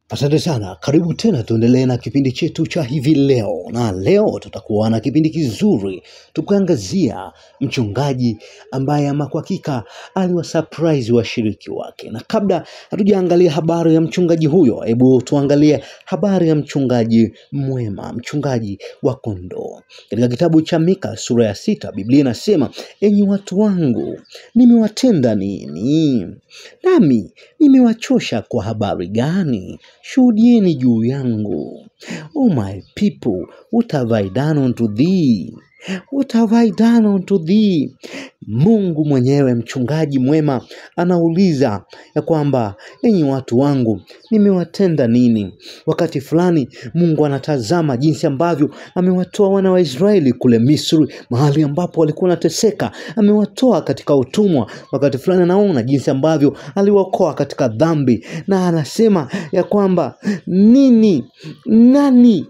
Asante sana, karibu tena, tuendelee na kipindi chetu cha hivi leo, na leo tutakuwa na kipindi kizuri tukiangazia mchungaji ambaye ama kwa hakika aliwasurprise washiriki wake. Na kabla hatujaangalia habari ya mchungaji huyo, hebu tuangalie habari ya mchungaji mwema, mchungaji wa kondoo. Katika kitabu cha Mika sura ya sita, Biblia inasema enyi watu wangu, nimewatenda nini? Nami nimewachosha kwa habari gani? Shuhudieni juu yangu. O my people, what have I done unto thee? What have I done unto thee? Mungu mwenyewe mchungaji mwema anauliza ya kwamba enyi watu wangu nimewatenda nini? Wakati fulani Mungu anatazama jinsi ambavyo amewatoa wana wa Israeli kule Misri, mahali ambapo walikuwa wanateseka, amewatoa katika utumwa. Wakati fulani anaona jinsi ambavyo aliwaokoa katika dhambi, na anasema ya kwamba nini, nani,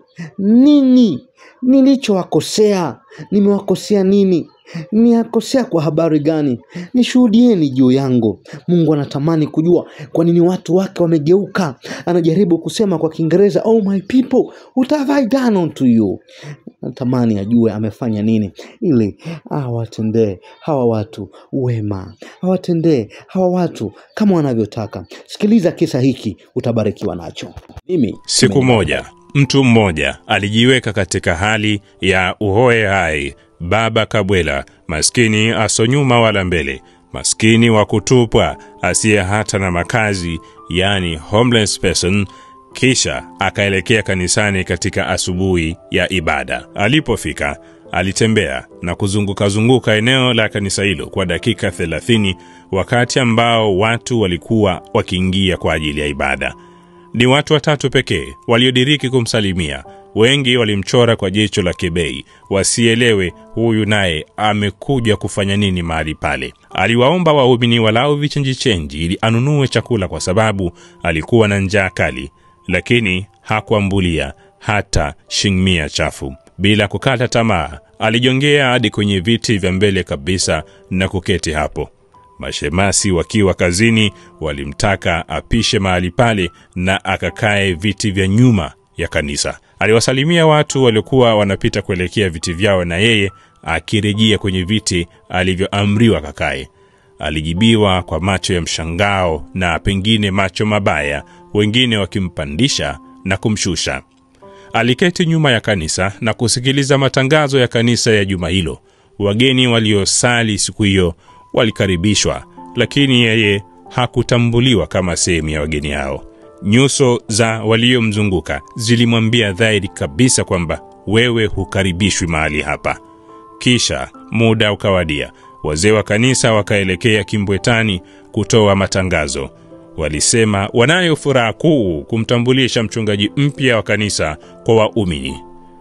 nini nilichowakosea? Nimewakosea nini? Niakosea kwa habari gani? Nishuhudieni juu yangu. Mungu anatamani kujua kwa nini watu wake wamegeuka. Anajaribu kusema kwa Kiingereza, oh my people, what have I done unto you? Anatamani ajue amefanya nini ili awatendee hawa watu wema, awatendee hawa watu kama wanavyotaka. Sikiliza kisa hiki, utabarikiwa nacho. Mimi Siku moja mtu mmoja alijiweka katika hali ya uhoe hai, baba kabwela, maskini asonyuma wala mbele, maskini wa kutupwa, asiye hata na makazi, yani homeless person. Kisha akaelekea kanisani katika asubuhi ya ibada. Alipofika alitembea na kuzunguka-zunguka eneo la kanisa hilo kwa dakika 30 wakati ambao watu walikuwa wakiingia kwa ajili ya ibada. Ni watu watatu pekee waliodiriki kumsalimia. Wengi walimchora kwa jicho la kebei, wasielewe huyu naye amekuja kufanya nini mahali pale. Aliwaomba waumini walau vichenjichenji ili anunue chakula, kwa sababu alikuwa na njaa kali, lakini hakuambulia hata shingmia chafu. Bila kukata tamaa, alijongea hadi kwenye viti vya mbele kabisa na kuketi hapo. Mashemasi wakiwa kazini walimtaka apishe mahali pale na akakae viti vya nyuma ya kanisa. Aliwasalimia watu waliokuwa wanapita kuelekea viti vyao, na yeye akirejea kwenye viti alivyoamriwa kakae. Alijibiwa kwa macho ya mshangao na pengine macho mabaya, wengine wakimpandisha na kumshusha. Aliketi nyuma ya kanisa na kusikiliza matangazo ya kanisa ya juma hilo. Wageni waliosali siku hiyo walikaribishwa, lakini yeye hakutambuliwa kama sehemu ya wageni hao. Nyuso za waliomzunguka zilimwambia dhahiri kabisa kwamba wewe hukaribishwi mahali hapa. Kisha muda ukawadia, wazee wa kanisa wakaelekea kimbwetani kutoa matangazo. Walisema wanayo furaha kuu kumtambulisha mchungaji mpya wa kanisa kwa waumini.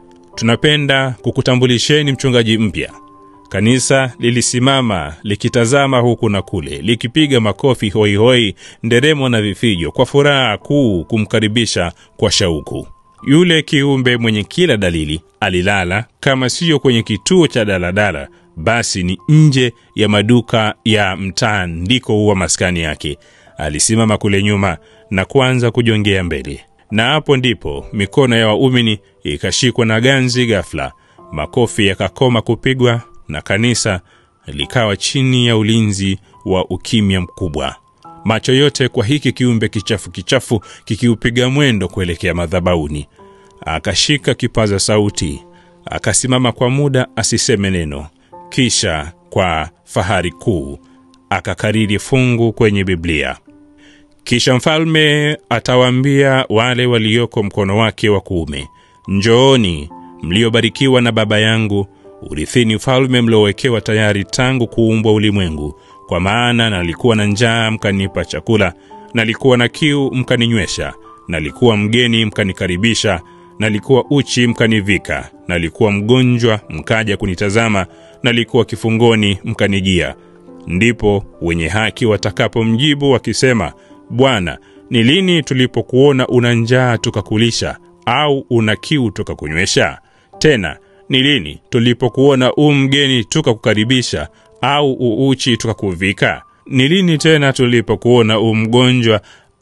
Tunapenda kukutambulisheni mchungaji mpya. Kanisa lilisimama likitazama huku na kule, likipiga makofi hoihoi, nderemo na vifijo kwa furaha kuu kumkaribisha kwa shauku. Yule kiumbe mwenye kila dalili alilala, kama siyo kwenye kituo cha daladala, basi ni nje ya maduka ya mtaa, ndiko huwa maskani yake. Alisimama kule nyuma na kuanza kujongea mbele, na hapo ndipo mikono ya waumini ikashikwa na ganzi ghafla, makofi yakakoma kupigwa na kanisa likawa chini ya ulinzi wa ukimya mkubwa. Macho yote kwa hiki kiumbe kichafu kichafu kikiupiga mwendo kuelekea madhabauni. Akashika kipaza sauti, akasimama kwa muda asiseme neno, kisha kwa fahari kuu akakariri fungu kwenye Biblia. Kisha mfalme atawaambia wale walioko mkono wake wa kuume, njooni mliobarikiwa na Baba yangu urithini ufalme mliowekewa tayari tangu kuumbwa ulimwengu. Kwa maana nalikuwa na njaa mkanipa chakula, nalikuwa na kiu mkaninywesha, nalikuwa mgeni mkanikaribisha, nalikuwa uchi mkanivika, nalikuwa mgonjwa mkaja kunitazama, nalikuwa kifungoni mkanijia. Ndipo wenye haki watakapomjibu wakisema, Bwana, ni lini tulipokuona una njaa tukakulisha, au una kiu tukakunywesha? Tena ni lini tulipokuona u mgeni tukakukaribisha, au uuchi tukakuvika? Ni lini tena tulipokuona u mgonjwa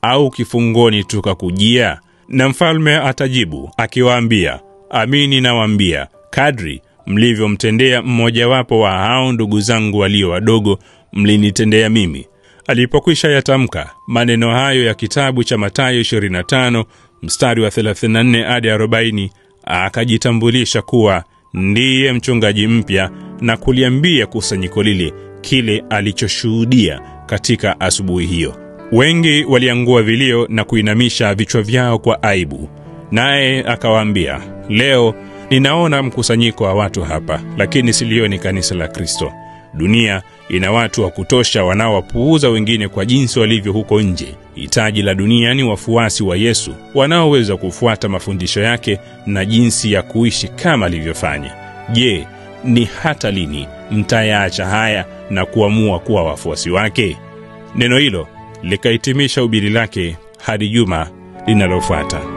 au kifungoni tukakujia? Na mfalme atajibu akiwaambia, amini nawaambia, kadri mlivyomtendea mmojawapo wa hao ndugu zangu walio wadogo, mlinitendea mimi. Alipokwisha yatamka maneno hayo ya kitabu cha Mathayo 25 mstari wa 34 hadi 40, akajitambulisha kuwa ndiye mchungaji mpya na kuliambia kusanyiko lile kile alichoshuhudia katika asubuhi hiyo. Wengi waliangua vilio na kuinamisha vichwa vyao kwa aibu, naye akawaambia, leo ninaona mkusanyiko wa watu hapa, lakini silioni kanisa la Kristo. Dunia ina watu wa kutosha wanaowapuuza wengine kwa jinsi walivyo huko nje. Hitaji la dunia ni wafuasi wa Yesu wanaoweza kufuata mafundisho yake na jinsi ya kuishi kama alivyofanya. Je, ni hata lini mtayaacha haya na kuamua kuwa wafuasi wake? Neno hilo likahitimisha ubiri lake hadi juma linalofuata.